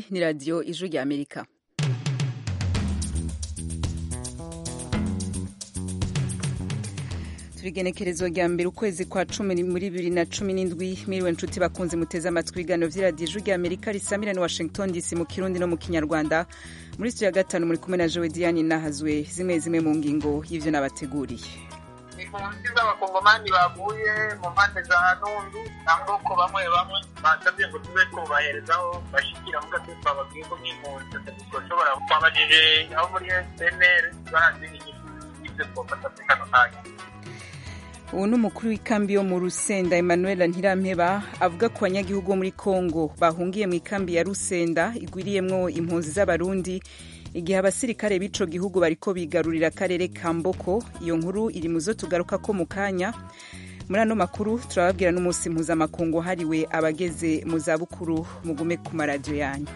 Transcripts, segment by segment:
iyi ni radiyo ijwi rya amerika turigenekerezo rya mbere ukwezi kwa cumi muri bibiri na cumi n'indwi miriwe nshuti bakunze muteze amatwi ibiganiro vy'iradiyo ijwi rya amerika risamira ni washington dc mu kirundi no mu kinyarwanda muri studio ya gatanu muri kumwe na jowe diane nahazwe zimwe zimwe mu ngingo y'ivyo nabateguriye impunzi z'abakongomani bavuye mu mpande za nundu na mboko bamwe bamwe basabye ngo tube twubaherezaho bashikira mu gatutu bababwiye ko nk'impunzi tutashobora twabajije aho muri snr barazi inyishu y'ivyo twofata muri kano kanya ubu ni umukuru w'ikambi yo mu rusenda emmanuel ntirampeba avuga ku banyagihugu bo muri congo bahungiye mu ikambi ya rusenda igwiriyemwo impunzi z'abarundi igihe abasirikare b'ico gihugu bariko bigarurira akarere ka mboko iyo nkuru iri mu zo tugaruka ko mu kanya muri ano makuru turababwira n'umunsi mpuzamakungu hariwe abageze mu zabukuru mugume ku maradiyo yanyu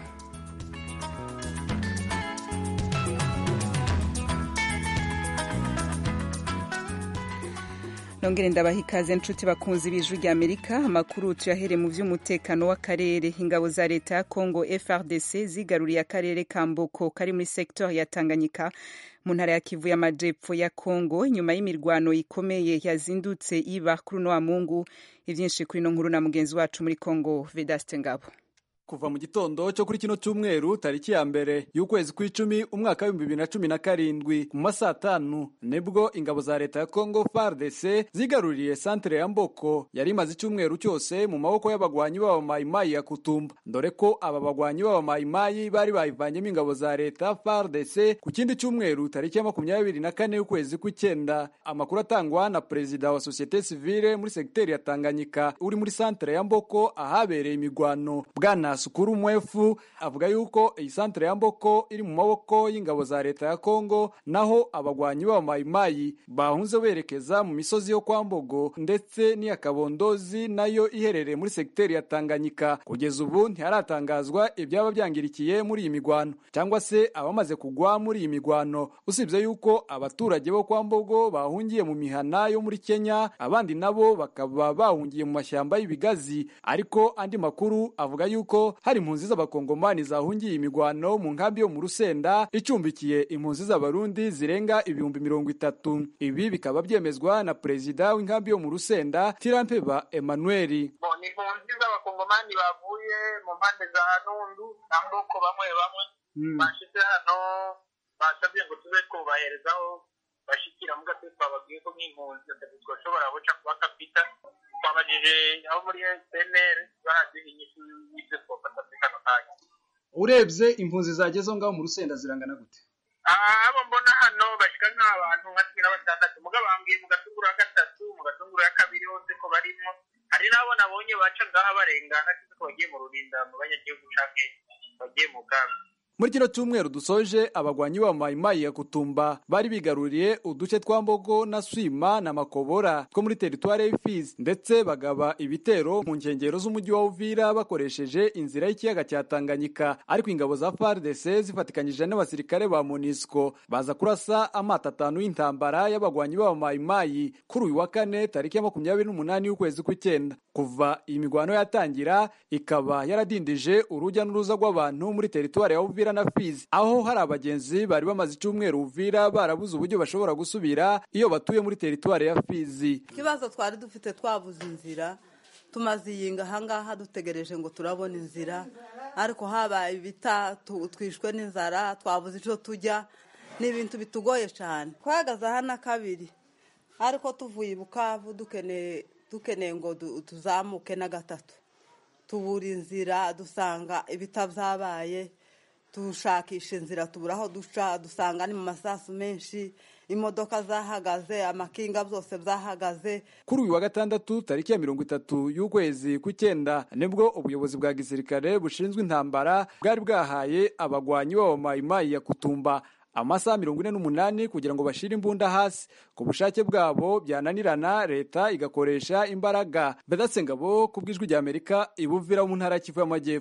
nongere ndabaha ikaze nshuti bakunzi b'ijwi rya amerika amakuru tuyahere mu vy'umutekano w'akarere ingabo za leta ya congo frdc zigaruriye akarere ka mboko kari muri sektor ya tanganyika mu ntara ya kivu y'amajepfo ya congo inyuma y'imirwano ikomeye yazindutse iba kuri uno wa mungu ivyinshi kuri ino nkuru na mugenzi wacu muri congo vedaste ngabo kuva mu gitondo cyo kuri kino cyumweru tariki ya mbere y'ukwezi kw'icumi umwaka w'ibihumbi bibiri na cumi na karindwi mu masaa atanu nibwo ingabo za leta ya congo fardc zigaruriye santere ya mboko yari imaze icyumweru cyose mu maboko y'abagwanyi b'abamayimayi ya kutumba dore ko aba bagwanyi b'abamayimayi bari bayivanyemo ingabo za leta fardc ku kindi cyumweru tariki ya makumyabiri na kane y'ukwezi kw'icyenda amakuru atangwa na perezida wa sosiyete sivile muri segiteri ya tanganyika uri muri santere ya mboko ahabereye imigwano bwana Sukuru Mwefu avuga yuko iyi santere ya Mboko iri mu maboko y'ingabo za leta ya Kongo naho abagwanyi b'abamayimayi bahunze berekeza mu misozi yo kwa Mbogo ndetse n'iya Kabondozi nayo iherereye muri segiteri ya Tanganyika kugeza ubu ntiharatangazwa ibyaba byangirikiye muri iyi migwano cyangwa se abamaze kugwa muri iyi migwano usibye yuko abaturage bo kwa Mbogo bahungiye mu mihana yo muri Kenya abandi nabo bakaba bahungiye mu mashyamba y'ibigazi ariko andi makuru avuga yuko hari impunzi z'abakongomani zahungiye imigwano mu nkambi yo mu rusenda icumbikiye impunzi z'abarundi zirenga ibihumbi mirongo itatu ibi bikaba byemezwa na perezida w'inkambi yo mu rusenda tirampeba emmanuel ni impunzi z'abakongomani bavuye mu mpande za nundu na mboko bamwe bamwe bashize hano basabye ngo tube twubaherezaho bashikira mu gatutu bababwiye ko nk'impunzi twashobora guca kuba kapita twabajije aho muri snr barazi inyishu y'ibyo twofata muri kano kanya urebye impunzi zagezeho ngaho mu rusenda zirangana gute abo mbona hano bashika nk'abantu nka cumi na batandatu muga bambwiye mu gatunguru ya gatatu mu gatunguru ya kabiri hose ko barimo hari n'abo nabonye baca ngaha barengana cyangwa ko bagiye mu rurinda mu banyagihugu canke bagiye mu bwami muri kino cyumweru dusoje abagwanyi b'abamayimayi ya kutumba bari bigaruriye uduce twa mbogo na swima na makobora two muri teritwari y'ifizi ndetse bagaba ibitero mu nkengero z'umujyi wa uvira bakoresheje inzira y'ikiyaga cya tanganyika ariko ingabo za fardc zifatikanyije n'abasirikare ba monisco baza kurasa amato atanu y'intambara y'abagwanyi b'abamayimayi kuri uyu wa kane tariki ya makumyabiri n'umunani y'ukwezi kw'icyenda kuva iyi migwano yatangira ikaba yaradindije urujya n'uruza rw'abantu muri teritwari ya uvira na Fizi aho hari abagenzi bari bamaze icyumweru Uvira barabuze uburyo bashobora gusubira iyo batuye muri teritwari ya Fizi ikibazo twari dufite twabuze inzira tumaze iyinga ahangaha dutegereje ngo turabona inzira ariko habaye ibita twishwe n'inzara twabuze icyo tujya ni ibintu bitugoye cyane twahagaze aha na kabiri ariko tuvuye i bukavu dukeneye ngo tuzamuke na gatatu tubura inzira dusanga ibita byabaye dushakisha inzira tubura aho duca dusanga ni mu masasu menshi imodoka zahagaze amakinga byose byahagaze kuri uyu wa gatandatu tariki ya mirongo itatu y'ukwezi kw'icyenda nibwo ubuyobozi bwa gisirikare bushinzwe intambara bwari bwahaye abagwanyi b'abamayimayi ya kutumba amasaha mirongo ine n'umunani kugira ngo bashire imbunda hasi ku bushake bwabo byananirana leta igakoresha imbaraga bedatse ngabo ku bw'ijwi rya amerika ibuvira mu ntara ya kivu y'amajyepfo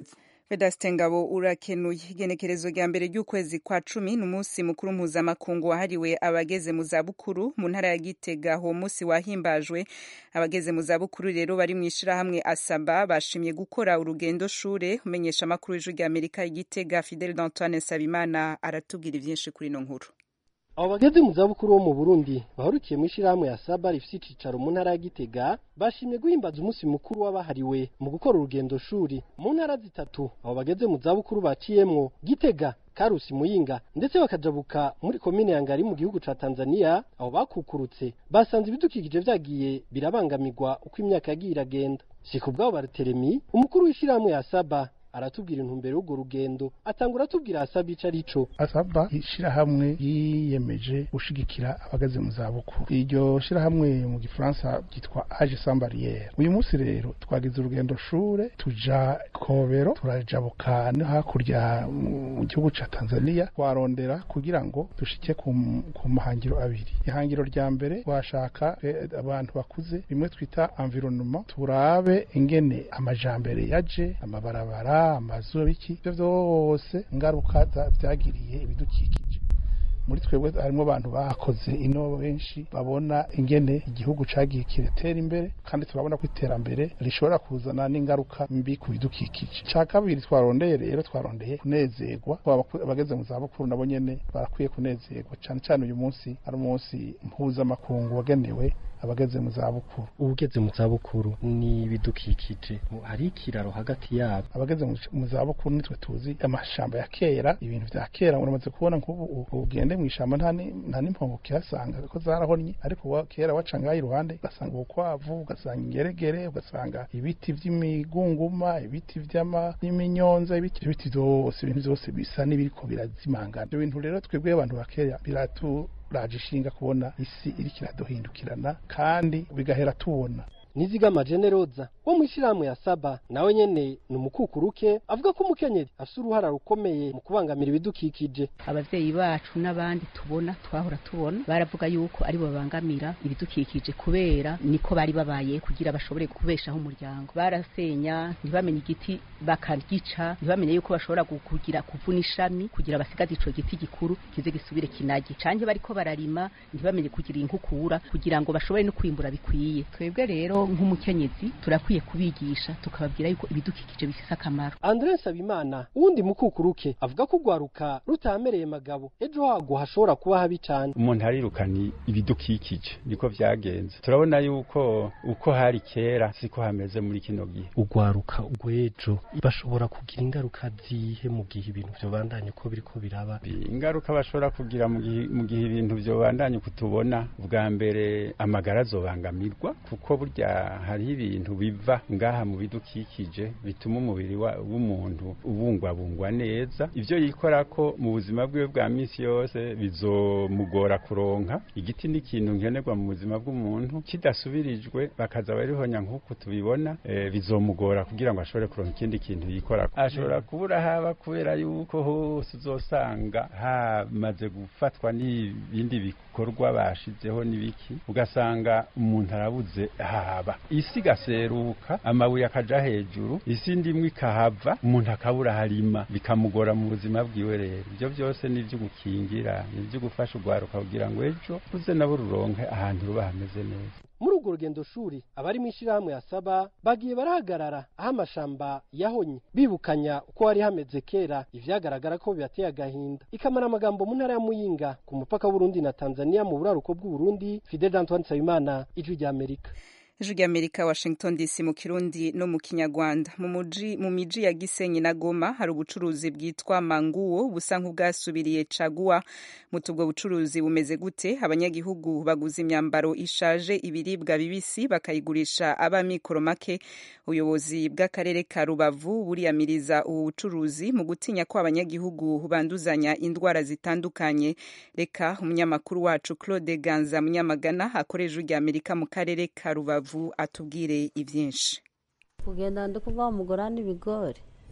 Vedaste Ngabo urakenuye igenekerezo rya mbere ry'ukwezi kwa cumi ni umunsi mukuru mpuzamakungu wahariwe abageze mu zabukuru mu ntara ya Gitega uwo munsi wahimbajwe abageze mu zabukuru rero bari mu ishirahamwe Asaba bashimye gukora urugendo shure umenyesha amakuru y'ijwi rya Amerika Igitega Fidel Antoine Sabimana aratubwira ivyinshi kuri ino nkuru abo bageze mu zabukuru bo mu burundi bahurukiye mu ishyirahamwe ya saba rifite icicaro mu ntara ya gitega bashimye guhimbaza umunsi mukuru wabahariwe mu gukora urugendo shuri mu ntara zitatu abo bageze mu zabukuru baciyemwo gitega karusi muyinga ndetse bakajabuka muri komine ya ngari mu gihugu ca tanzania abo bakukurutse basanze ibidukikije vyagiye birabangamirwa uko imyaka yagiye iragenda si ku bwabo barateremi umukuru w'ishyirahamwe ya saba aratubwira intumbero y'urwo rugendo atangura atubwira asaba ico arico asaba ishirahamwe yiyemeje gushigikira abageze mu zabukuru iryo shirahamwe mu gifaransa ryitwa age sans barriere uyu munsi rero twagize urugendo shure tuja kobero turajabuka no hakurya mu gihugu ca tanzania twarondera kugira ngo dushike ku, ku mahangiro abiri ihangiro rya mbere twashaka eh, abantu bakuze rimwe twita environnement turabe ingene amajambere yaje amabarabara amazu biki ibyo byose ingaruka byagiriye ibidukikije muri twebwe harimo abantu bakoze ino benshi babona ingene igihugu cagiye kiratera imbere kandi turabona ko iterambere rishobora kuzana n'ingaruka mbi ku bidukikije ca kabiri twarondeye rero twarondeye kunezerwa abageze mu zabukuru nabo nyene barakwiye kunezerwa cane cane uyu munsi ari umunsi mpuzamakungu wagenewe abageze mu zabukuru ugeze mu zabukuru ni ibidukikije hari ikiraro hagati yabo abageze mu zabukuru nitwe tuzi amashamba ya kera ibintu vya kera uramaze kubona nk'ubu ugende mu ishamba nta n'impongo ukihasanga ko zarahonnye ariko kera waca ngaho iruhande ugasanga ubukwavu ugasanga ingeregere ugasanga ibiti vy'imigunguma ibiti vy'iminyonza ibiti ibiti vyose ibintu vyose bisa n'ibiriko birazimangana ivyo bintu rero twebwe abantu ba kera biratu raje ishinga kubona isi iriko iraduhindukirana kandi bigahera tubona nizigama generoza wo mu ishyirahamwe ya saba nawe nyene ni umukukuruke avuga ko umukenyezi afise uruhara rukomeye mu kubangamira ibidukikije abavyeyi bacu n'abandi tubona twahora tubona baravuga yuko ari bo babangamira ibidukikije kubera niko bari babaye kugira bashobore kubeshaho umuryango barasenya ntibamenye igiti bakaryica ntibamenye yuko bashobora kugira kuvuna ishami kugira basigaze ico giti gikuru kize gisubire kinagi canke bariko bararima ntibamenye kugira inkukura kugira ngo bashobore no kwimbura bikwiye twebwe rero nk'umukenyezi turakwiye kubigisha tukababwira yuko ibidukikije bifise akamaro Andre Nsabimana wundi mukukuruke avuga ko ugwaruka rutamereye magabo ejo hago hashobora kuba habi cane umuntu arirukana ibidukikije niko vyagenze turabona yuko uko hari kera siko hameze muri kino gihe ugwaruka ugwejo bashobora kugira ingaruka zihe mu gihe ibintu vyobandanye uko biriko biraba ingaruka bashobora kugira mu gihe ibintu vyobandanye kutubona bwa mbere amagara azobangamirwa kuko burya hariho ibintu biva ngaha mu bidukikije bituma umubiri w'umuntu ubungwabungwa neza ivyo yikora ko mu buzima bwiwe bwa misi yose bizomugora kuronka igiti ni ikintu nkenerwa mu buzima bw'umuntu kidasubirijwe bakaza barihonya nk'uko tubibona e, bizomugora kugira ngo ashobore kuronka ikindi kintu yikora ashobora kubura haba kubera yuko hose uzosanga hamaze gufatwa n'ibindi bikorwa bashizeho n'ibiki ugasanga umuntu arabuze haba isi igaseruka amabuye akaja hejuru isi ndimwe ikahava umuntu akabura harima bikamugora mu buzima bwiwe rero ibyo byose ni ibyo gukingira ni ibyo gufasha urwaruka kugira ngo ejo ruze nabo ruronke ahantu ruba hameze neza muri urwo rugendo shuri abari mu ishyirahamwe ya saba bagiye barahagarara aho amashamba yahonye bibukanya uko hari hameze kera ivyagaragara ko bibateye agahinda ikamara amagambo mu ntara ya muyinga ku mupaka w'uburundi na tanzania mu buraruko bw'uburundi fidel antoine nsabimana ijwi rya amerika ijwi ry'amerika washington dc mu kirundi no mu kinyarwanda mu muji mu miji ya gisenyi na goma hari ubucuruzi bwitwa manguwo busa nk'ubwasubiriye caguwa muti ubwo bucuruzi bumeze gute abanyagihugu baguza imyambaro ishaje ibiribwa bibisi bakayigurisha abamikoro make ubuyobozi bw'akarere ka rubavu buriyamiriza ubu bucuruzi mu gutinya ko abanyagihugu banduzanya indwara zitandukanye reka umunyamakuru wacu claude ganza munyamagana akorera ijwi ry'amerika mu karere ka rubavu atubwire ibyinshi kugenda ndi kuva umugora n'ibigori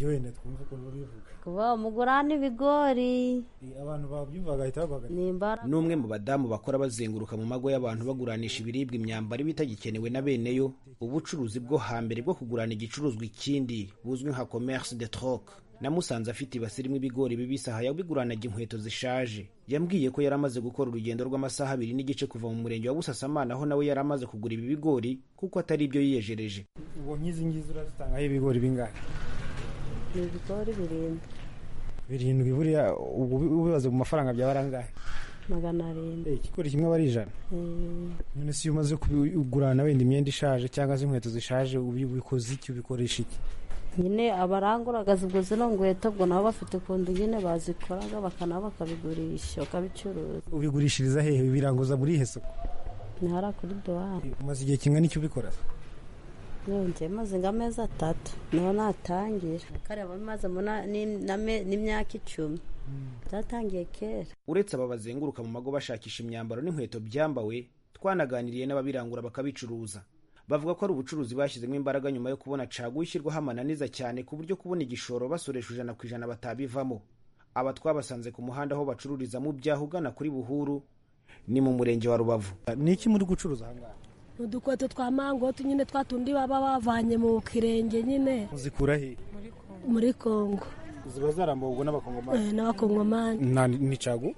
iryo wenda twumva ukuntu bivuga kuba umugurana ibigori abantu babyumva bagahita bavuga nimbara n'umwe mu badamu bakora bazenguruka mu mago y'abantu baguranisha ibiribwa imyambaro iba itagikenewe na beneyo ubucuruzi bwo hambere bwo kugurana igicuruzwa ikindi buzwi nka commerce de troc namusanze afite ibasi irimo ibigori bibisi aha yabiguranaga inkweto zishaje yambwiye ko yari amaze gukora urugendo rw'amasaha abiri n'igice kuva mu murenge wa busasamana aho nawe yari amaze kugura ibi bigori kuko atari ibyo yiyejereje ubu nk'izi ngizi urazitangaho ibigori bingahe ni ibigori birindwi birindwi buriya ubu ubibaze mu mafaranga byaba ari angahe magana arindwi ikigori kimwe aba ari ijana none si iyo umaze kugurana wenda imyenda ishaje cyangwa se inkweto zishaje ubikoze iki ubikoresha iki nyine abaranguraga ubwo zino ngweto ubwo nabo bafite ukuntu nyine bazikoraga bakanaba bakabigurisha bakabicuruza ubigurishiriza hehe biranguza muri ihe soko ni hariya kuri duwari umaze igihe kingana icyo ubikora yongeye maze ngo amezi atatu niho natangira kareba mazemo n'imyaka icumi byatangiye kera uretse aba bazenguruka mu mago bashakisha imyambaro n'inkweto byambawe twanaganiriye n'ababirangura bakabicuruza bavuga ko ari ubucuruzi bashyizemo imbaraga nyuma yo kubona caguwa ishyirwaho amananiza cyane ku buryo kubona igishoro basoresha ijana ku ijana batabivamo aba twabasanze ku muhanda aho bacururiza mu byaha ugana kuri buhuru ni mu murenge wa rubavu ni iki muri gucuruza ahangaha udukweto twa mangoti nyine twa tundi baba bavanye mu kirenge nyine muzikura he muri kongo ziba zaramburwa n'abakongomani n'abakongomani ni cagu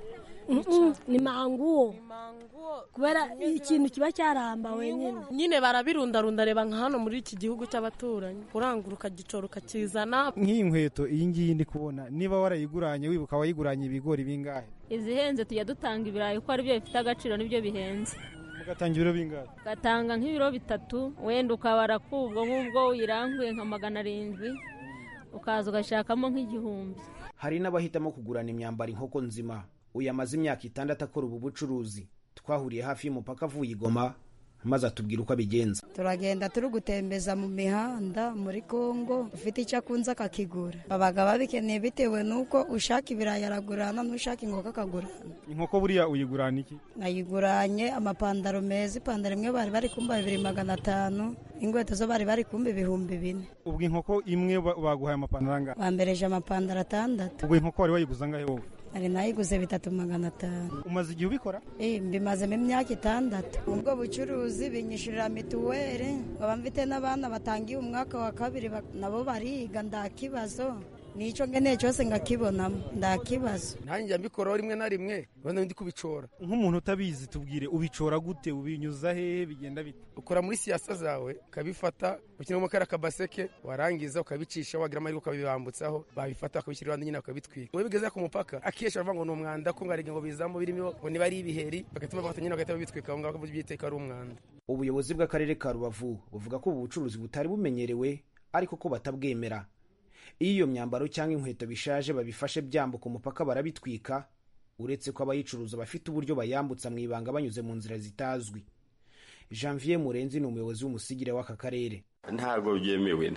ni manguwo kubera ikintu kiba cyarambawe nyine nyine barabirundarunda reba nka hano muri iki gihugu cy'abaturanyi urangura ukagicora ukakizana nk'iyi nkweto iyi ngiyi ndi kubona niba warayiguranye wibuka wayiguranye ibigori bingahe izihenze tujya dutanga ibirayi kuko aribyo bifite agaciro nibyo bihenze ugatanga ibiro bingahe ugatanga nk'ibiro bitatu wenda ukabara kubwo nk'ubwo uyiranguye nka magana arindwi ukaza ugashakamo nk'igihumbi hari n'abahitamo kugurana imyambaro inkoko nzima uyu amaze imyaka itandatu akora ubu bucuruzi twahuriye hafi y'umupaka avuye i Goma maze atubwira uko abigenza turagenda turi gutembeza mu mihanda muri kongo ufite icyo akunze akakigura babaga babikeneye bitewe n'uko ushaka ibirayi aragurana n'ushaka inkoko akagurana inkoko buriya uyigurana iki nayiguranye amapantaro meza ipantaro imwe bari bari kumba bibiri magana atanu ingweto zo bari bari kumba ibihumbi bine ubwo inkoko imwe baguhaye amapantaro angahe bambereje amapantaro atandatu ubwo inkoko wari wayiguze angahe wowe hari nayiguze bitatu magana atanu umaze igihe ubikora mbimazemo imyaka itandatu ubwo bucuruzi binyishyurira mituweli nkaba mfite n'abana batangiye umwaka wa kabiri nabo bariga nta kibazo nicyo ngeneye cyose ngakibonamo nta kibazo nanjye mbikoraho rimwe na rimwe urabona ndi kubicora nk'umuntu utabizi tubwire ubicora gute ubinyuza hehe bigenda bite ukora muri siyasa zawe ukabifata ukinamo kariya kabaseke warangiza ukabicisha wagira amahirwe ukabibambutsaho babifata bakabishyira iruhande nyine bakabitwika iyo bigeze ku mupaka akenshi baravuga ngo ni umwanda ko ngarega ngo bizamo birimo ngo niba ari ibiheri bagahita bafata nyine bagahita babitwika aho ngaho byiteka ari umwanda ubuyobozi bw'akarere ka rubavu buvuga ko ubu bucuruzi butari bumenyerewe ariko ko batabwemera iyo iyo myambaro cyangwa inkweto bishaje babifashe byambuka umupaka barabitwika uretse ko abayicuruza bafite uburyo bayambutsa mu ibanga banyuze mu nzira zitazwi janvier murenzi ni umuyobozi w'umusigire w'aka karere ntabwo byemewe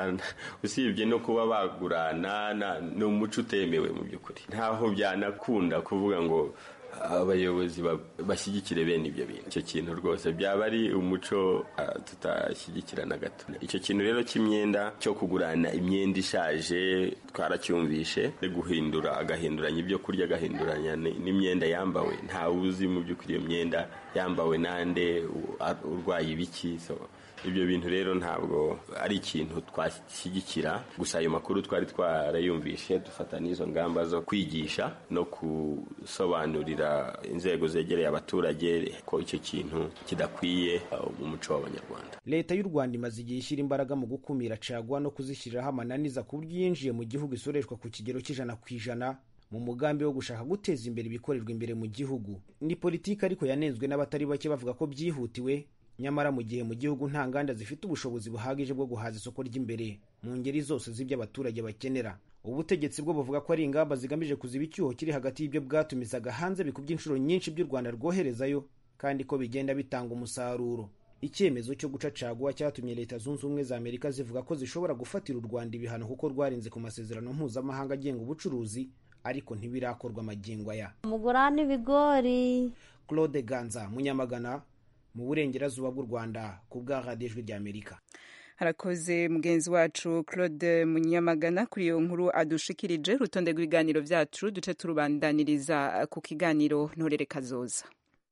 usibye no kuba bagurana ni umuco utemewe mu by'ukuri ntaho byanakunda kuvuga ngo abayobozi bashyigikire bene ibyo bintu icyo kintu rwose byaba ari umuco tutashyigikira na gato icyo kintu rero cy'imyenda cyo kugurana imyenda ishaje twaracyumvishe guhindura agahinduranya ibyo kurya agahinduranya n'imyenda yambawe ntawe uzi mu by'ukuri iyo myenda yambawe nande urwaye ibiki ibyo bintu rero ntabwo ari ikintu twashyigikira gusa ayo makuru twari twarayumvishe dufata n'izo ngamba zo kwigisha no gusobanurira inzego zegereye abaturage ko icyo kintu kidakwiye mu muco w'abanyarwanda leta y'u rwanda imaze igihe ishyira imbaraga mu gukumira caguwa no kuzishyiriraho amananiza ku buryo yinjiye mu gihugu isoreshwa ku kigero cy'ijana ku ijana mu mugambi wo gushaka guteza imbere ibikorerwa imbere mu gihugu ni politiki ariko yanenzwe n'abatari bake bavuga ko byihutiwe nyamara mu gihe mu gihugu nta nganda zifite ubushobozi buhagije bwo guhaza isoko ry'imbere mu ngeri zose z'ibyo abaturage bakenera ubutegetsi bwo buvuga ko ari ingamba zigamije kuziba icyuho kiri hagati y'ibyo bwatumizaga hanze bikubye inshuro nyinshi by'u rwanda rwoherezayo kandi ko bigenda bitanga umusaruro icyemezo cyo guca caguwa cyatumye leta zunze ubumwe za amerika zivuga ko zishobora gufatira u rwanda ibihano kuko rwarenze ku masezerano mpuzamahanga agenga ubucuruzi ariko ntibirakorwa amagingo aya umugurane ibigori claude ganza munyamagana mu burengerazuba bw'u rwanda ku bwa radiyo ijwi ry'amerika harakoze mugenzi wacu claude munyamagana kuri iyo nkuru adushikirije urutonde rw'ibiganiro byacu duce turubandaniriza ku kiganiro ntorere kazoza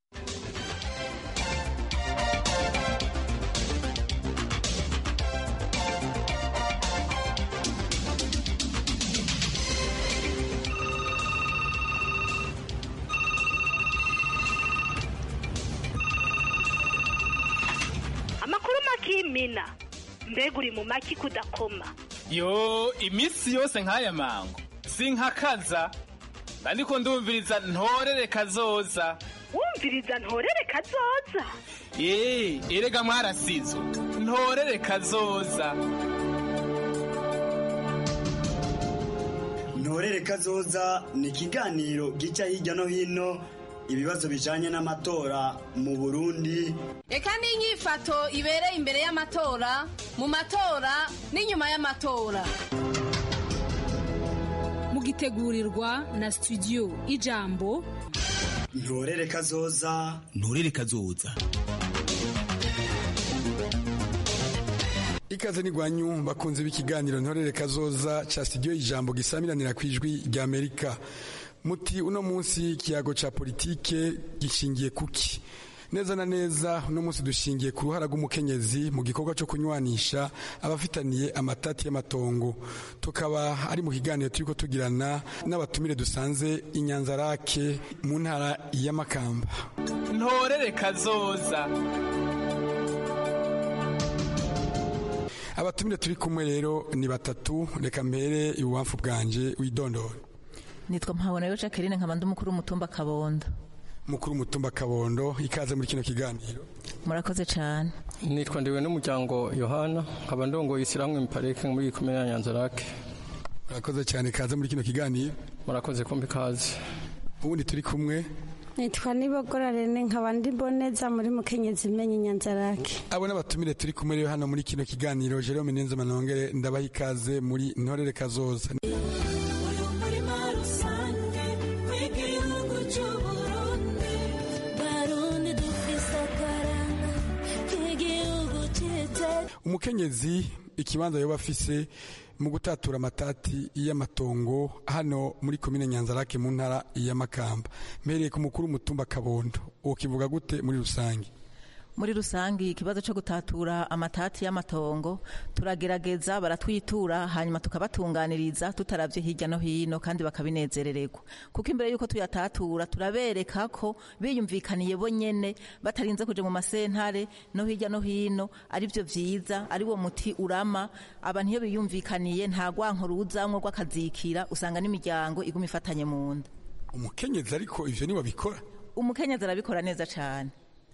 amakuru makimina mbega uri mu maki kudakoma yo iminsi yose nk'aya mango sinkakaza ndiko ndumviriza ntorere kazoza wumviriza ntorere kazoza ee erega mwarasizo ntorere kazoza ntorere kazoza ni ikiganiro gica hirya no hino ibibazo bijanye n'amatora mu burundi reka n'inyifato ibereye imbere y'amatora mu matora n'inyuma y'amatora mugitegurirwa na studio ijambo ntorere kazoza ntorere kazoza ikaze n'igwanyu bakunze b'ikiganiro ntorere kazoza ca studio ijambo gisamiranira ku ijwi rya amerika muti uno munsi ikiyago ca politike gishingiye kuki neza na neza uno munsi dushingiye ku ruhara rw'umukenyezi mu gikorwa cyo kunywanisha abafitaniye amatati y'amatongo tukaba ari mu kiganiro turiko tugirana n'abatumire dusanze inyanzarake mu ntara y'amakamba ntorere kazoza abatumire turi kumwe rero ni batatu reka mbere ibubamfu bwanje widondora nitwa mpabonayo jacqueline nkaba ndi umukuru w'umutumba kabondo mukuru w'umutumba kabondo ikaze muri kino kiganiro murakoze cyane nitwa ndiwe n'umuryango yohana nkaba ndongoye ishyirahamwe miparike muri komine ya nyanzarake murakoze cyane ikaze muri kino kiganiro murakoze kumva ikaze ubundi turi kumwe nitwa nibogora rene nkaba ndi boneza muri mukenyezi imenye inyanzarake abo n'abatumire turi kumwe rero hano muri kino kiganiro jerome nenze manongere ndabaha ikaze muri ntorere kazoza umukenyezi ikibanza yoba afise mu gutatura amatati y'amatongo hano muri komine nyanzarake mu ntara y'amakamba mpereye ku mukuru w'umutumba kabondo uwo kivuga gute muri rusange muri rusange ikibazo cyo gutatura amatati y'amatongo turagerageza baratwitura hanyuma tukabatunganiriza tutaravye hirya no hino kandi bakabinezerererwa kuko imbere yuko tuyatatura turabereka ko biyumvikaniye bo nyene batarinze kuja mu masentare no hirya no hino ari byo vyiza ari wo muti urama abantu iyo biyumvikaniye nta gwanko ruzamwo rw'akazikira usanga n'imiryango iguma ifatanye mu nda umukenyezi ariko ivyo niwe abikora umukenyezi arabikora neza cane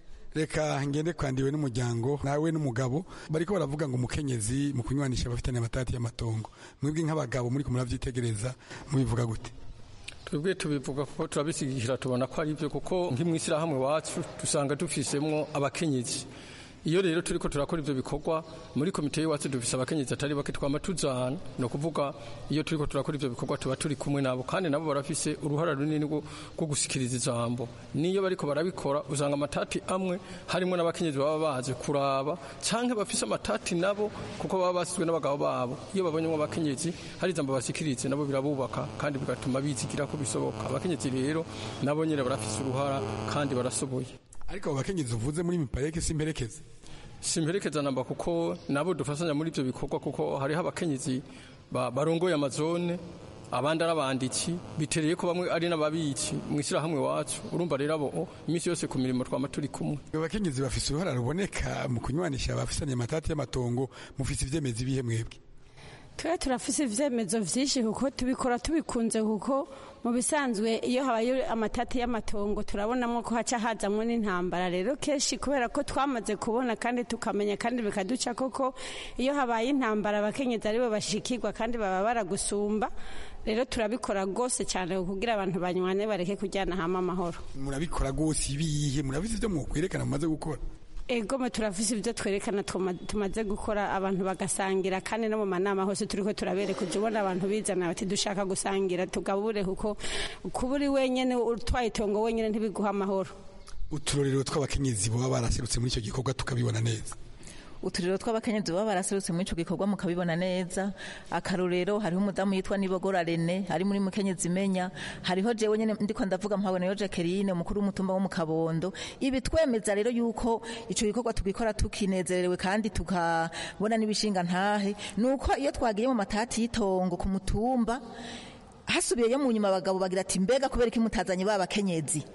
reka ngende kwandiwe n'umuryango nawe n'umugabo bariko baravuga ngo umukenyezi mu kunywanisha abafitanye amatati y'amatongo mwebwe nk'abagabo muri kumuravyitegereza mubivuga gute twebwe tubivuga kuko turabisigikira tubona ko ari byo kuko nk'imwishyirahamwe wacu dusanga dufisemwo abakenyezi iyo rero turiko turakora ivyo bikorwa muri komite y'iwacu dufise abakenyezi atari bake twama tuzana ni ukuvuga iyo turiko turakora ivyo bikorwa tuba turi kumwe nabo kandi nabo barafise uruhara runini rwo gusikiriza ijambo niyo bariko barabikora usanga amatati amwe harimo n'abakenyezi baba baje kuraba canke bafise amatati nabo kuko baba basizwe n'abagabo babo iyo babonyemo abakenyezi hari ijambo basikirize nabo birabubaka kandi bigatuma bizigira ko bisoboka abakenyezi rero nabo nyene barafise uruhara kandi barasoboye ariko abo bakenyezi uvuze muri mipareke simperekeze simperekeza namba kuko nabo dufasanya muri ibyo bikorwa kuko hariho abakenyezi barongoye amazone abandi ari abanditsi bitereye ko bamwe ari n'ababitsi mu ishyirahamwe wacu urumva rero abo iminsi yose ku mirimo twama turi kumwe abakenyezi bafise uruhara ruboneka mu kunywanisha abafisanye amatati y'amatongo mufise ivyemezi bihe mwebwe twe turafise ivyemezo vyinshi kuko tubikora tubikunze kuko mu bisanzwe iyo habaye amatati y'amatongo turabonamo ko haca hazamwo n'intambara rero kenshi kubera ko twamaze kubona kandi tukamenya kandi bikaduca koko iyo habaye intambara abakenyezi aribo bashikirwa kandi baba baragusumba rero turabikora rwose cyane kugira abantu banywane bareke kujyana hamwe amahoro murabikora rwose ibihe murabizi ibyo mwokwerekana mumaze gukora egome turafise ibyo twerekana tumaze gukora abantu bagasangira kandi no mu manama hose turiko turabereka ujya ubona abantu bizana bati dushaka gusangira tugabure kuko kuba uri wenyine utwaye itongo wenyine ntibiguha amahoro uturorero tw'abakenyezi baba baraserutse muri icyo gikorwa tukabibona neza uturero tw'abakenyezi baba baraserutse muri ico gikorwa mukabibona neza akarorero hariho umudamu yitwa nibogora rene ari muri mukenyezi imenya hariho jewe nyene ndiko ndavuga mpaboneyo jacqueline umukuru w'umutumba wo mu kabondo ibi twemeza rero yuko ico gikorwa tugikora tukinezerewe kandi tukabona n'ibishinga ntahe nuko iyo twagiye mu matati y'itongo ku mutumba hasubiyeyo mu nyuma abagabo bagira ati mbega kubera iki mutazanye ba bakenyezi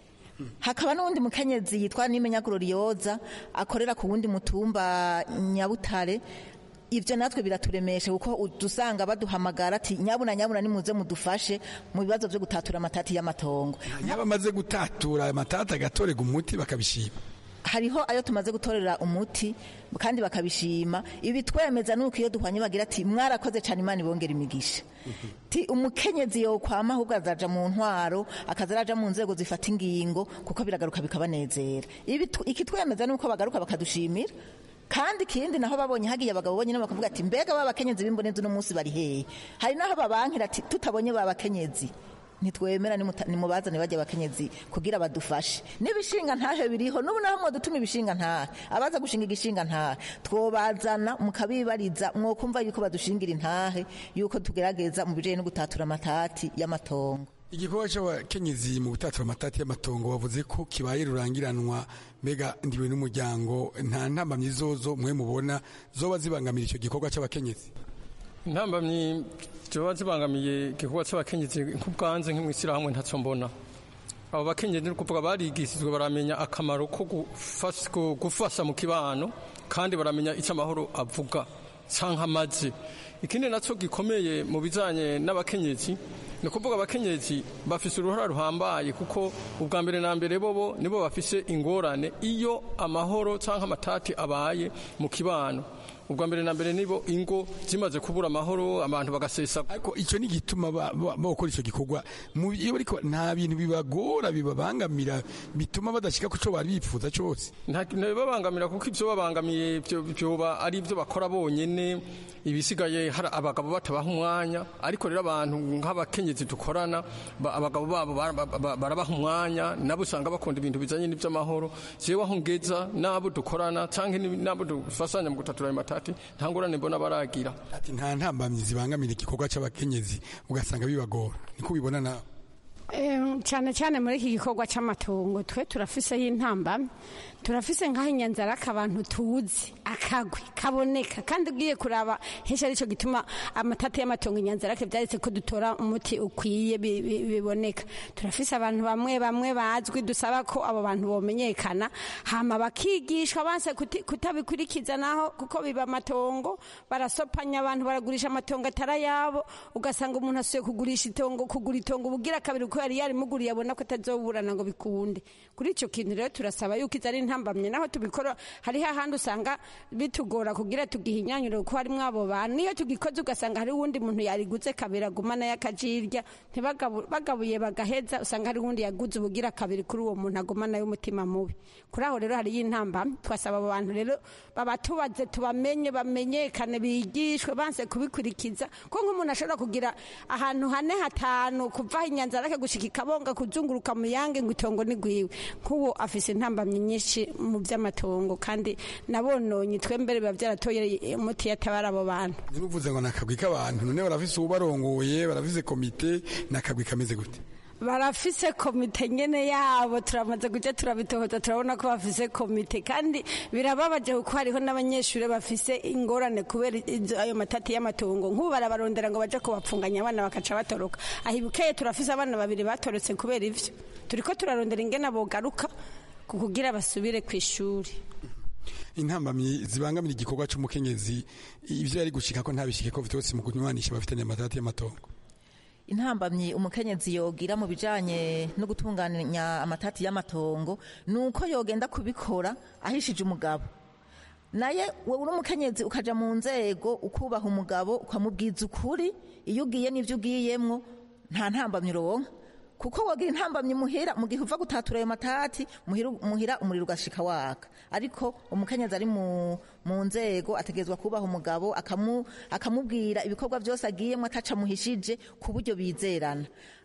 hakaba n'uwundi mukenyezi yitwa nimenya glorioza akorera ku wundi mutumba nyabutare ibyo natwe biraturemeshe kuko dusanga baduhamagara ati nyabuna nyabuna nimuze mudufashe mu bibazo byo gutatura amatati y'amatongo iyo bamaze gutatura amatati agatorega umuti bakabishima hariho ayo tumaze gutorera umuti kandi bakabishima ibi twemeza nuko iyo duhwanye bagira ati mwarakoze cyane imana ibongera imigisha ti umukenyezi yokwama ahubwo azaja mu ntwaro akaza araja mu nzego zifata ingingo kuko biragaruka bikabanezera ibi tu- iki twemeza nuko bagaruka bakadushimira kandi ikindi naho babonye hagiye abagabo bonyine bakavuga ati mbega ba bakenyezi b'imbonezi uno munsi bari hehe hari naho babankira ati tutabonye ba bakenyezi ntitwemera nimuta- nimubazane bajya abakenyezi kugira badufashe n'ibishinga ntahe biriho n'ubu naho mwadutuma ibishinga ntahe abaza gushinga igishinga ntahe twobazana mukabibariza mwokumva yuko badushingira intahe yuko tugerageza mu bijanye no gutatura amatati y'amatongo igikorwa cy'abakenyezi mu gutatura amatati y'amatongo bavuze ko kibaye rurangiranwa mbega ndiwe n'umuryango nta ntambamyi zozo mwe mubona zoba zibangamira icyo gikorwa cy'abakenyezi intambamyi ziba zibangamiye igikorwa cy'abakenyezi nk'ubwanze nk'imwishyirahamwe ntacyo mbona abo bakenyezi ni ukuvuga barigishijwe baramenya akamaro ko gufas- ko gufasha mu kibano kandi baramenya icyo amahoro avuga cyangwa amaze ikindi nacyo gikomeye mu bijyanye n'abakenyezi ni ukuvuga abakenyezi bafise uruhara ruhambaye kuko ubwa mbere na mbere bobo nibo bafise ingorane iyo amahoro cyangwa amatati abaye mu kibano ubwa mbere na mbere nibo ingo zimaze kubura amahoro abantu bagasesa ariko icyo ni igituma ba- ba- bakora icyo gikorwa Mu- iyo bariko nta bintu bibagora bibabangamira bituma badashika ku cyo bari bifuza cyose ntibabangamira kuko ibyo babangamiye byo- byoba ari ibyo bakora bonyene ibisigaye hari abagabo batabaha umwanya ariko rero abantu nk'abakenyezi dukorana ba- abagabo babo bara- ba- ba- barabaha umwanya nabo usanga bakunda ibintu bijanye n'iby'amahoro jewe aho ngeza n'abo dukorana canke ni- n'abo dufasanya mu gutatura ayo matati nta ngorane mbona baragira ati nta ntambamyi zibangamira igikorwa cy'abakenyezi ugasanga bibagora niko ubibona nawe Em, cyane cyane muri iki gikorwa cy'amatongo twe turafiseho intamba turafise nk'aho inyanzaraka abantu tuzi akagwi kaboneka kandi ugiye kuraba henshi aricyo gituma amatati y'amatongo inyanzarake byaretse ko dutora umuti ukwiye bi- bi- biboneka turafise abantu bamwe bamwe bazwi dusaba ko abo bantu bomenyekana hama bakigishwa banse kuti- kutabikurikiza naho kuko biba amatongo barasopanya abantu baragurisha amatongo atari ayabo ugasanga umuntu asuye kugurisha itongo kugura itongo ubugira kabiri ko yari yarimuguriye abona ko atazoburana ngo bikunde kuri icyo kintu rero turasaba yuko izo ari intambamye naho tubikora hariho ahandi usanga bitugora kugira tugihinyanyure kuko harimo abo bantu niyo tugikoze ugasanga hari uwundi muntu yariguze kabiri agumana y'akajirya ntibagabu- bagabuye bagaheza usanga hari uwundi yaguze ubugira kabiri kuri uwo muntu agumana y'umutima mubi kuri aho rero hariyo intamba twasaba abo bantu rero babatubaze tubamenye bamenyekane bigishwe banse kubikurikiza ko nk'umuntu ashobora kugira ahantu hane hatanu kuva aho inyanzarake gushika ikabonga kuzunguruka mu yange ngo itongo ni gwiwe nk'uwo afise intambamyi nyinshi mu by'amatongo kandi nabononye twembere biba byaratoye umuti yatabara abo bantu ntibivuze ngo ni akagwi k'abantu none barafise ubarongoye barafise komite ni akagwi kameze gute barafise komite nyene yabo turamaze kuja turabitohoza turabona ko bafise komite kandi birababaje kuko hariho n'abanyeshuri bafise ingorane kubera izo- ayo matati y'amatongo nk'ubu barabarondera ngo baje kubapfunganya abana bakaca batoroka ahibukeye turafise abana babiri batorotse kubera ivyo turiko turarondera ingene bogaruka ku kugira basubire ku ishuri intambamyi zibangamira igikorwa cy'umukenyezi ivyo yari gushika ko ntabishike ko vyose mu kunywanisha bafitanye amatati y'amatongo intambamyi umukenyezi yogira mu bijanye no gutunganya amatati y'amatongo ni uko yogenda kubikora ahishije umugabo naye wowe uri umukenyezi ukaja mu nzego ukubaha umugabo ukamubwiza ukuri iyo ugiye n'ivyo ugiyemwo nta ntambamyi uronka kuko wogira intambamyi muhira mu gihe uva gutatura ayo matati muhira, muhira umuriro ugashika waka ariko umukenyezi ari mu, mu nzego ategerezwa kubaha umugabo akamu, akamubwira ibikorwa byose agiyemo ataca muhishije ku buryo bizerana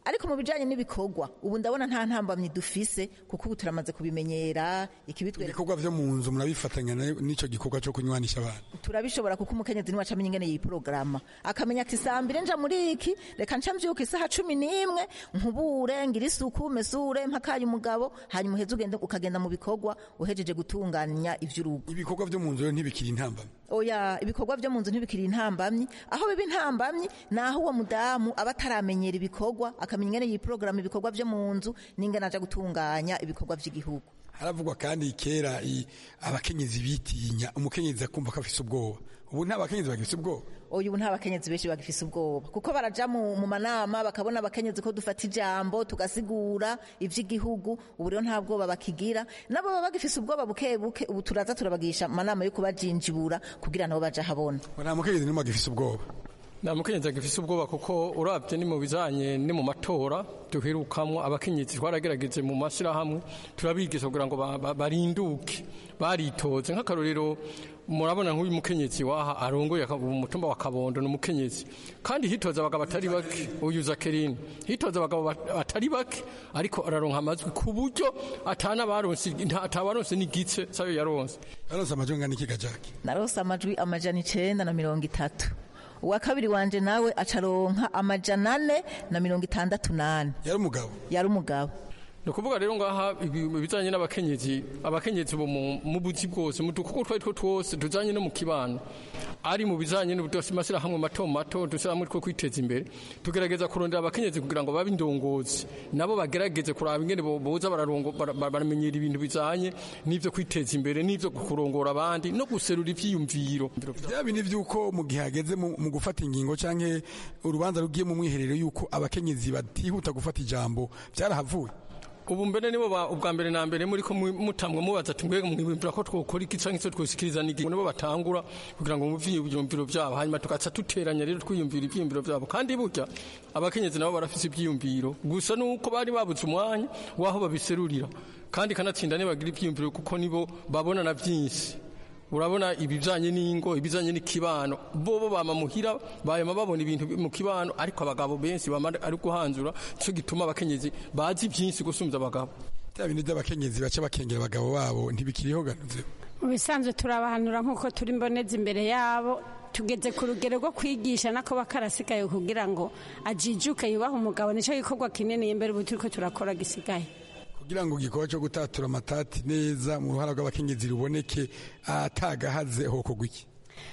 ariko mu bijanye n'ibikorwa ubu ndabona nta ntambamyi dufise kuko ubu turamaze kubimenyera ikibitwereka ibikorwa vyo mu nzu murabifatanya na- n'ico gikorwa co kunywanisha abantu turabishobora kuko umukenyezi niwe acamenya ingene yiporogaramu akamenya ati saa mbiri nja muri iki reka nca mvyuka isaha cumi n'imwe nkubure ngira isuku mesure mpakaye umugabo hanyuma uheze ugende ukagenda mu bikorwa uhejeje gutunganya ivy'urugo ibikorwa vyo mu nzu rero ntibikiri intambamyi oya ibikorwa vyo mu nzu ntibikiri intambamyi aho biba intambamyi ni aho uwo mudamu aba ataramenyera ibikorwa akamenya ingene yiporogaramu ibikorwa vyo mu nzu n'ingene aja gutunganya ibikorwa vy'igihugu haravugwa kandi kera i- abakenyezi bitinya umukenyezi akumva ko afise ubwoba ubu nta bakenyezi bagifise ubwoba oya ubu nta bakenyezi benshi bagifise ubwoba kuko baraja mu, mu manama bakabona abakenyezi ko dufata ijambo tugasigura ivy'igihugu ubu rero nta bwoba bakigira nabo baba bagifise ubwoba buke buke ubu turaza turabagisha amanama yo kubajinjibura kugira nabo baja habona nta mukenyezi n'umwe agifise ubwoba nta mukenyezi agifise ubwoba kuko urabye ni mu bijanye ni mu matora duherukamwo abakenyezi twaragerageje mu mashyirahamwe turabigisha kugira ngo ba- ba- barinduke baritoze nk'akarorero murabona nk'uyu mukenyezi waha arongoye aka- umutumba wa kabondo ni umukenyezi kandi hitoza abagabo batari bake uyu zakerine hitoza abagabo bat- batari bake ariko araronka amajwi ku buryo atana baronse nta- atabaronse n'igice sayo yaronse yaronse amajwi angana iki gajaki narose amajwi amajana icenda na mirongo itatu uwa kabiri wanje nawe acaronka amajana ane na mirongo itandatu nane yari umugabo yari umugabo ni ukuvuga rero ngaha ibi- ibijanye n'abakenyezi abakenyezi bo mu mu buzi bwose mu dukuko twari two twose tujanye no mu kibano ari mu bijanye n'amashyirahamwe mato mato dushyirahamwe two kwiteza imbere tugerageza kurondera abakenyezi kugira ngo babe indongozi nabo bagerageze kuraba ingene bo- boza bararongo- bara- bara- baramenyera ibintu bijanye n'ivyo kwiteza imbere n'ivyo kurongora abandi no guserura ivyiyumviro bya bindi vy'uko mu gihe hageze mu mu gufata ingingo canke urubanza rugiye mu mwiherero y'uko abakenyezi batihuta gufata ijambo vyarahavuye ubu mbere nibo ba- ubwa mbere na mbere muri ko mu- mutamwe mubaza ati mbega mwibwira ko twokora iki canke icyo twosikiriza nigi nibo batangura kugira ngo muvye ivyumviro vyabo hanyuma tugaca duteranya rero twiyumvira ivyiyumviro vyabo kandi burya abakenyezi nabo barafise ivyiyumviro gusa nuko bari babuze umwanya waho babiserurira kandi kanatsinda ne bagira ivyiyumviro kuko nibo babona na vyinshi urabona ibijanye n'ingo ibijanye n'ikibano bobo bama muhira bayama babona ibintu mu kibano ariko abagabo benshi bama ari guhanzura cyo gituma abakenyezi bazi byinshi gusumvya abagabo bya bindi by'abakenyezi baca bakengera abagabo babo ntibikiriho ganuze mu bisanzwe turabahanura nk'uko turi mboneza imbere yabo tugeze ku rugero rwo kwigisha nako bakarasigaye kugira ngo ajijuke yubahe umugabo nicyo gikorwa kinini imbere ubu turiko turakora gisigaye kugira ngo igikorwa cyo gutatura amatati neza mu ruhara rw'abakenyezi ruboneke atagahaze hokorwa iki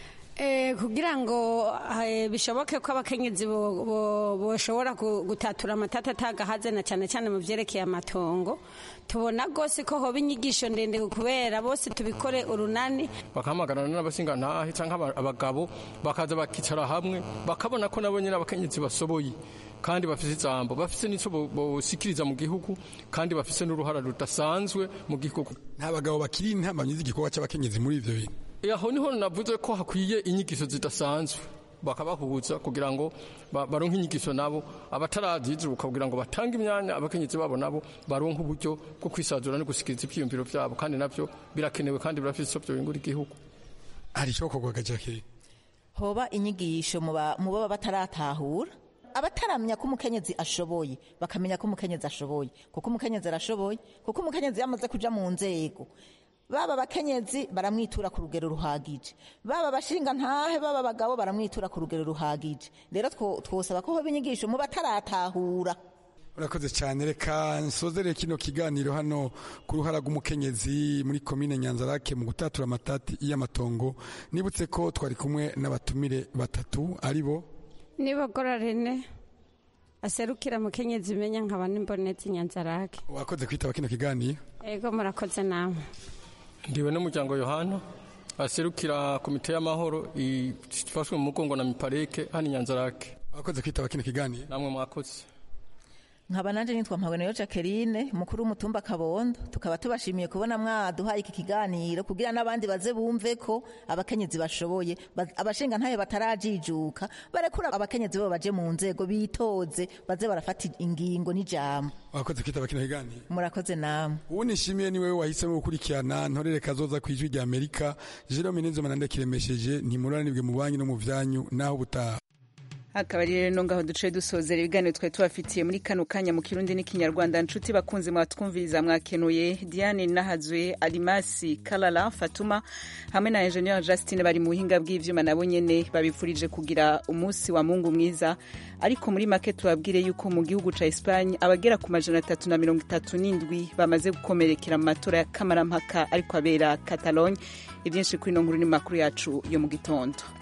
Eh, kugira ngo eh, bishoboke ko abakenyezi bo- bo- boshobora gu- gutatura amatata atagahaze na cyane cyane mu vyerekeye amatongo tubona rwose ko hoba inyigisho ndende kubera bose tubikore urunani bakahamagarana n'abasingantahe canke aba- abagabo bakaza bakicara hamwe bakabona ko nabo nyene abakenyezi basoboye kandi bafise ijambo bafise n'ico bo- bosikiriza mu gihugu kandi bafise n'uruhara rudasanzwe mu gihugu nta bagabo bakiri intambanyi z'igikorwa cy'abakenyezi muri ivyo bintu aho niho navuze ko hakwiye inyigisho zidasanzwe bakabahuza kugira ngo ba- baronke inyigisho nabo abatarazizuka kugira ngo batange imyanya abakenyezi babo nabo baronke uburyo bwo kwisazura no gusikiriza ivyiyumviro vyabo kandi navyo birakenewe kandi birafise ico vyobingura igihugu hari icokorwa gajaki hoba inyigisho mu ba- mu baba bataratahura abataramenya ko umukenyezi ashoboye bakamenya ko umukenyezi ashoboye kuko umukenyezi arashoboye kuko umukenyezi yamaze kuja mu nzego baba abakenyezi baramwitura ku rugero ruhagije baba abashinga ntahe baba abagabo baramwitura ku rugero ruhagije rero two- twosaba ko hoba inyigisho mu bataratahura urakoze cyane reka nsozere kino kiganiro hano ku ruhara rw'umukenyezi muri komine nyanzarake mu gutatura amatati y'amatongo nibutse ko twari kumwe n'abatumire batatu ari bo nibogora rene aserukira mukenyezi menya nkaba n'imbonezi nyanzarake wakoze kwitaba kino kiganiro ego murakoze namwe ndiwe n'umuryango yohana aserukira komite y'amahoro ifashwe mu mugongo na mipareke hano inyanzarake wakoze kwitaba kino kiganiro namwe mwakoze nkaba nanje nitwa mpawenayo jacqueline umukuru w'umutumba kabondo tukaba tubashimiye kubona mwaduhaye iki kiganiro kugira n'abandi baze bumve ko abakenyezi bashoboye ba- abashinga ntayo batarajijuka barekura abakenyezi bo baje mu nzego bitoze baze barafata ingingo n'ijambo wakoze kwitaba kino kiganiro murakoze namwe ubu nishimiye ni wewe wahisemo gukurikirana ntorere kazoza ku ijwi rya amerika jerome nizoma nande kiremesheje ntimuranibwe mu banki no mu vyanyu naho ubutaha akaba ari rero ngaho duce dusozera ibiganiro twari tubafitiye muri kano kanya mu kirundi n'ikinyarwanda nshuti bakunze mwatwumviriza mwakenuye diane nahazwe alimasi kalala fatuma hamwe na enjeniyeri justine bari mu buhinga bw'ivyuma nabo nyene babifurije kugira umunsi wa mungu mwiza ariko muri make tubabwire yuko mu gihugu ca espagne abagera ku majana atatu na mirongo itatu n'indwi bamaze gukomerekera mu matora ya kamarampaka ariko abera catalogne ibyinshi kuri ino nkuru ni makuru yacu yo mu gitondo